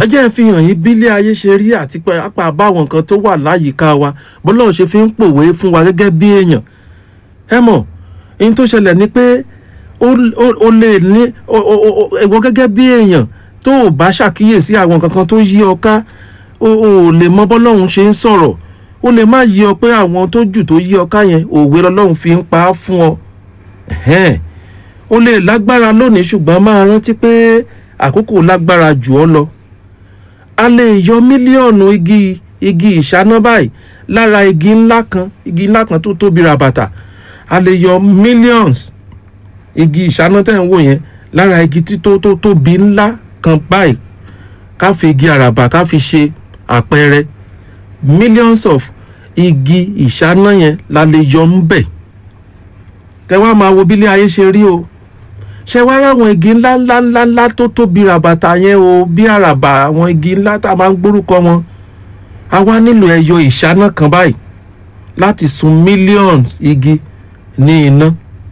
ẹ jẹ́ ń fi hàn yín bílé ayé ṣe rí àti pé apá báwọn nǹkan tó wà láyìíká wa bọ́lọ́run ṣe fi ń pòwe fún wa gẹ́gẹ́ bí èèyàn ẹ mọ̀ ohun tó ṣẹlẹ̀ ni pé ó ó- ó lè ní ó- ó- ó- ẹ̀wọ́ gẹ́gẹ́ bí èèyàn tó o bá ṣàkíyèsí àwọn nǹkan kan tó yí ọ ká o ò lè mọ bọ́lọ́run ṣe ń sọ̀rọ̀ ó lè má yí ọ pé àwọn tó jù tó yí ọ ká yẹn òwe lọ́lọ́run fi ń pa á fún ọ Ẹ̀hẹ́n. ó lè lágbára lónìí ṣùgbọ́n máa rántí pé àkókò lágbára jù ọ lọ a lè yọ mílíọ̀nù igi igi ìṣáná báyìí lára igi ńlá kan igi ńlá kan tó tóbi ràbàtà a lè yọ millions igi ìṣáná tẹ̀ ń wò yẹn lára igi tí tó tó tóbi ńlá kan báyìí ká fi igi àràbà ká fi ṣe àpẹẹrẹ millions of igi ìṣáná yẹn la lè yọ ń bẹ̀ kẹ wá máa wo bílé ayé ṣe rí o ṣe wá ráwọn igi ńlá ńlá ńlá ńlá tó tóbi ràbàtà yẹn o bí àràbà àwọn igi ńlá tá a máa ń gbórúkọ wọn a wá nílò ẹyọ ìṣáná kan báyìí láti sun millions igi ní iná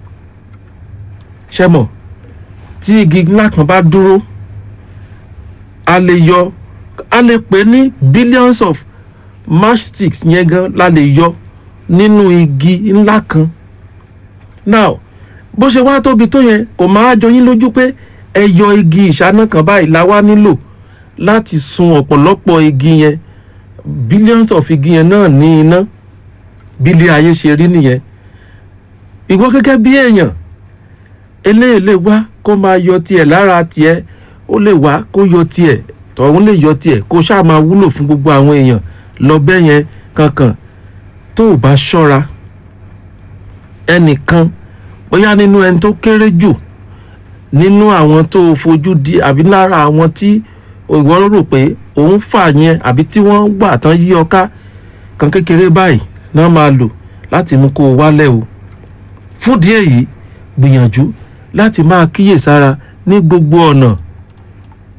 ṣe mọ̀ tí igi ńlá kan bá dúró a lè yọ a lè pè ní billions of matchsticks yẹn gan la lè yọ nínú igi ńlá kan now bó ṣe wá tóbi tó yẹn kò máa jọ yín lójú pé ẹyọ igi ìṣáná kan báyìí la wá nílò láti sun ọ̀pọ̀lọpọ̀ igi yẹn billions of igi yẹn náà ní iná bílé ayé ṣe rí nìyẹn ìwọ gẹ́gẹ́ bí èèyàn eléyìí lè wá kó máa yọ tiẹ̀ lára tiẹ̀ ó lè wá kó yọ tiẹ̀ tọ̀hún lè yọ tiẹ̀ kó ṣáà máa wúlò fún gbogbo àwọn èèyàn lọ bẹ́ẹ̀ yẹn kankan tó o bá ṣọ́ra ẹnìkan bóyá nínú ẹni tó kéré jù nínú àwọn tó o fojú di àbí lára àwọn tí ìwọ rò pé òun fà yẹn àbí tí wọ́n gbà tán yí ọ ká kan kékeré báyìí náà máa lò láti mú kó o wálẹ̀ o fúndìí èyí gbìyànjú láti máa kíyèsára ní gbogbo ọ̀nà